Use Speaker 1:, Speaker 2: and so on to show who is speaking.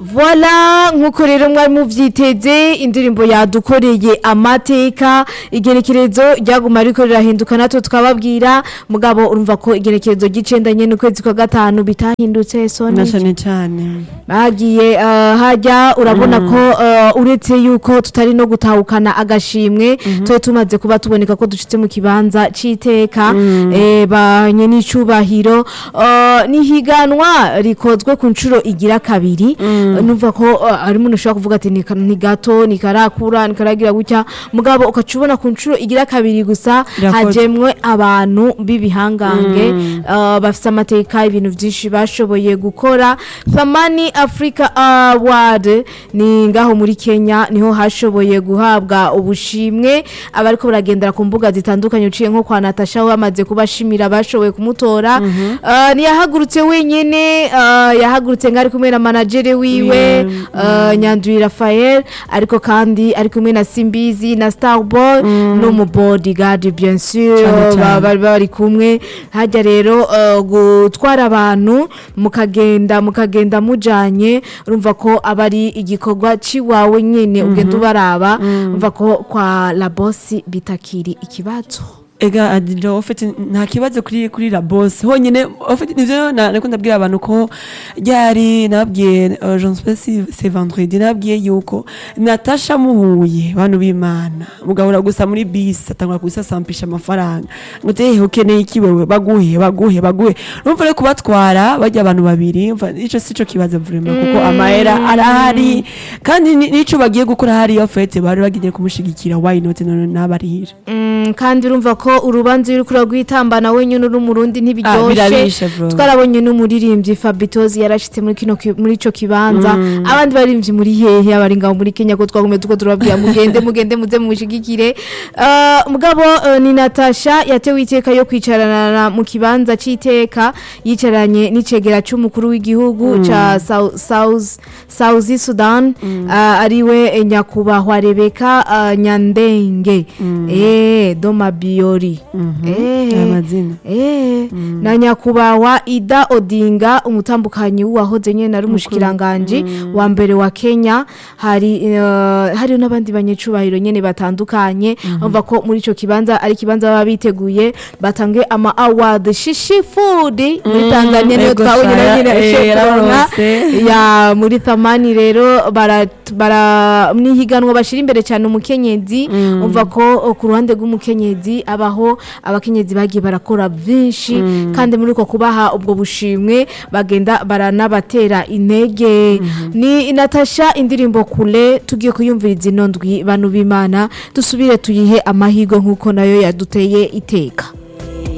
Speaker 1: Voila nkuko rero mwari muvyiteze indirimbo yadukoreye amateka igerekerezo ryaguma ariko rirahinduka natwe tukababwira mugabo urumva ko igerekerezo ry'icenda nyene ukwezi kwa gatanu bitahindutse
Speaker 2: na
Speaker 1: soni
Speaker 2: cane cane
Speaker 1: bagiye uh, hajya urabona ko uh, uretse yuko tutari no gutahukana agashimwe twe tumaze kuba tuboneka ko dushitse mu kibanza c'iteka eh, banye n'icubahiro uh, nihiganwa rikozwe ku nshuro igira kabiri uh, numva ko uh, hari umuntu ushobora kuvuga ati ni ka- ni gato ni karakura ni karagira gutya mugabo ukaca ubona ku nshuro igira kabiri gusa
Speaker 2: Birakozwe.
Speaker 1: hajemwe abantu b'ibihangange uh, bafise amateka ibintu vyinshi bashoboye gukora Thamani Africa Award ni ngaho muri Kenya niho hashoboye guhabwa ubushimwe abariko baragendera ku mbuga zitandukanye uciye nko kwa Natasha bamaze kubashimira bashoboye kumutora uh, ntiyahagurutse wenyene uh, yahagurutse ngari kumwe na managere wiwe uh, Nyandwi Raphael ariko kandi ari kumwe na Simbizi na Starboy no mu bodyguard bien sûr
Speaker 2: Cane cane.
Speaker 1: ba- bari bari kumwe hajya rero uh, gutwara abantu mukagenda mukagenda mujanye urumva ko aba ari igikorwa ciwawe nyene ugenda ubaraba urumva ko kwa la boss bitakiri ikibazo
Speaker 2: ega adilo ofete nta kibazo kuri kuri la boss honyine ofete nivyo na- nariko ndabwira abantu ko ryari nabwiye uh, Jean Spesi c'est vendredi nabwiye yuko Natasha muhuye bantu b'Imana mugahura gusa muri bus atangura kubisasampisha amafaranga ngo te ukeneye iki wewe baguhe baguhe baguhe urumva rero kubatwara bajya abantu babiri umva ico sico kibazo vraiment kuko amahera arahari kandi ni- nico bagiye gukora hariya ofete bari bagiye kumushigikira why not none nabarihira
Speaker 1: Mm, kandi urumva ko urubanza uri kura rwitambana wenyine uri umurundi
Speaker 2: Ah,
Speaker 1: ntibiryoshe
Speaker 2: birarishe, bro.
Speaker 1: twarabonye n'umuririmbyi Fabitozi yarashitse muri kino ki- muri ico kibanza abandi baririmbyi muri hehe abari ngaho muri Kenya ko twagume tuko turababwira mugende mugende muze mushigikire uh, mugabo uh, ni Natasha yatewe iteka yo kwicarana na- mu kibanza c'iteka yicaranye n'icegera c'umukuru w'igihugu ca Sau- South South Sudan uh, ariwe eh, nyakubahwa Rebeka uh, Nyandenge eh Doma Biori eh
Speaker 2: amazina
Speaker 1: Eh, na nyakubahwa Ida Odinga umutambukanyi wahoze nyene ari umushikiranganje wa mbere wa Kenya hari uh, hari n'abandi banyecubahiro nyene batandukanye umva ko muri ico kibanza ari kibanza baba biteguye batange ama award shishi food muri Tanzania niyo
Speaker 2: Ego
Speaker 1: twabonye
Speaker 2: shaya,
Speaker 1: nyene
Speaker 2: eh,
Speaker 1: shekorona
Speaker 2: yararonse.
Speaker 1: ya muri thamani rero bara bara mwihiganwa bashira imbere cyane umukenyezi umva ko o, ku ruhande rw'umukenyezi abaho abakenyezi bagiye barakora byinshi kandi muri uko kubaha ubwo bushimwe bagenda baranabatera intege ni Natasha indirimbo kule tugiye kuyumviriza ino ndwi bantu b'Imana dusubire tuyihe amahirwe nk'uko nayo yaduteye iteka